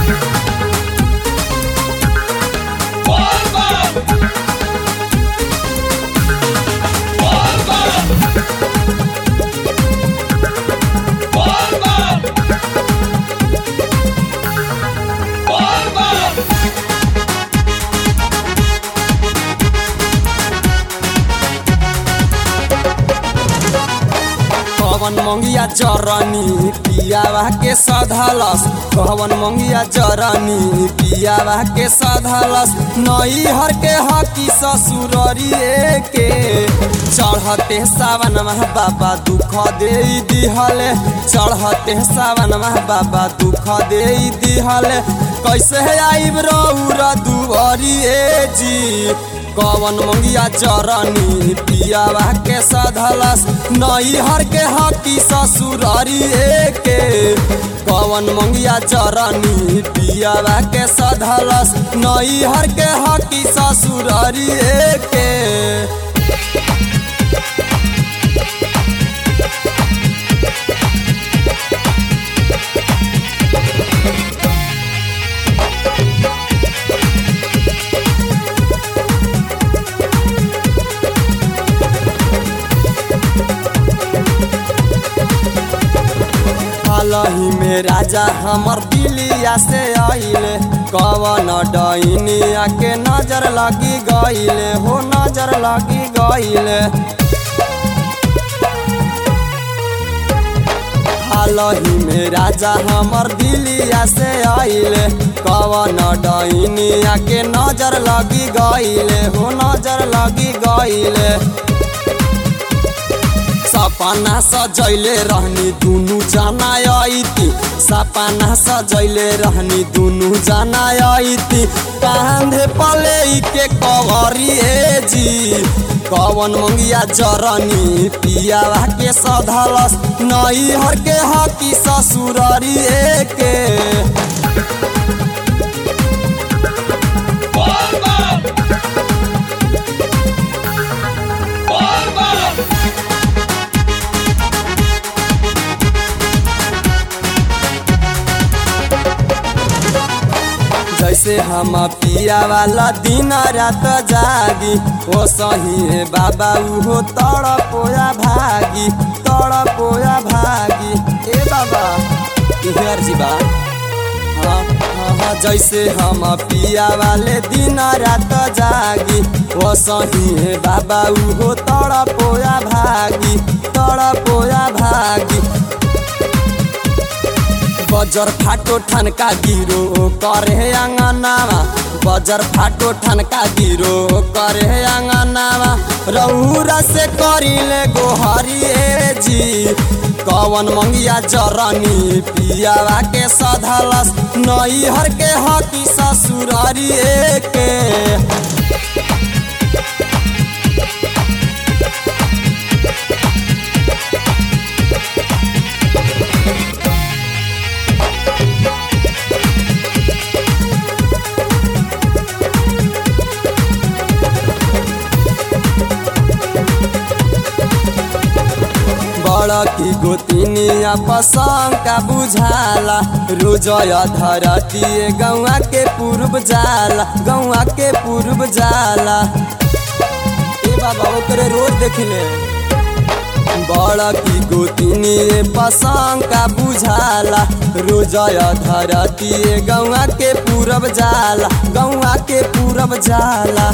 कवन मंगिया जरनी पियावा के सधलस कवन मंगिया जरनी पियावा के सधलस नई हर के हकी ससुररिए के चढ़ते सावन मह बाबा दुख दे दिहले चढ़ते सावन मह बाबा दुख दे दिहले कैसे आइब रौरा दुआरिए जी कवन मंगिया चरनी पियावा के सधलस नई हर के हकी ससुरारी के कवन मंगिया चरनी पियावा के सधलस नई हर के हकी ससुरारी के हालही में राजा हमर दिलिया से आइले कवन डैनिया के नजर लगी गइले हो नजर लगी गइले हालही में राजा हमर दिलिया से आइले कवन डैनिया के नजर लगी गइले हो नजर लगी गइले सपना सजैले रहनी दुनु जना आइती सपना सजैले रहनी दुनु जना आइती कांधे पले के कवरिए जी कवन मंगिया जरनी पियावा के सधलस नई हर के हकी ससुररिए के जैसे हम पिया वाला दिन रात जागी ओ सही है बाबा उहो तड़ पोया भागी तड़ पोया भागी ए बाबा इधर जी बा हाँ हाँ हाँ जैसे हम पिया वाले दिन रात जागी ओ सही है बाबा उहो तड़ पोया भागी तड़ पोया भागी बजर फाटो ठनका गिरो करे आंगनावा बजर फाटो ठनका गिरो करे आंगनावा रौरा से करिले गोहरिए जी कवन मंगिया जरनी पियावा के सधलस नई हर के हकी ससुररिए के बड़की गोतिनिया पसंद का बुझाला रोजय धरती गौआ के पूर्व जाला गौआ के पूर्व जाला ए बाबा ओकरे रोज देखले बड़की गोतिनी पसंद का बुझाला रोजय धरती गौआ के पूरब जाला गौआ के पूरब जाला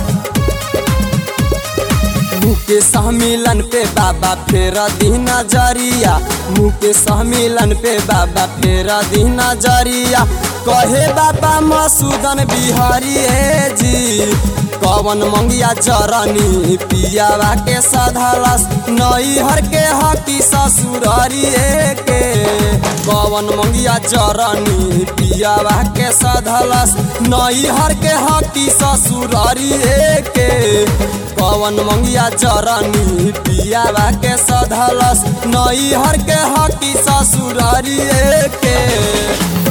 मुँह के सहमिलन पे बाबा फेर दी नजरिया मुँह के सहमिलन पे बाबा फेर दी नजरिया कहे बाबा मसूदन बिहारी जी कवन मंगिया जरनी पियावा के सधलस नई हर के हकी ससुररी के कवन मंगिया जरनी पियावा के सधलस नई हर के हकी ससुररी के कवन मंगिया जरनी पियावा के सधलस नई हर के हकी ससुररी के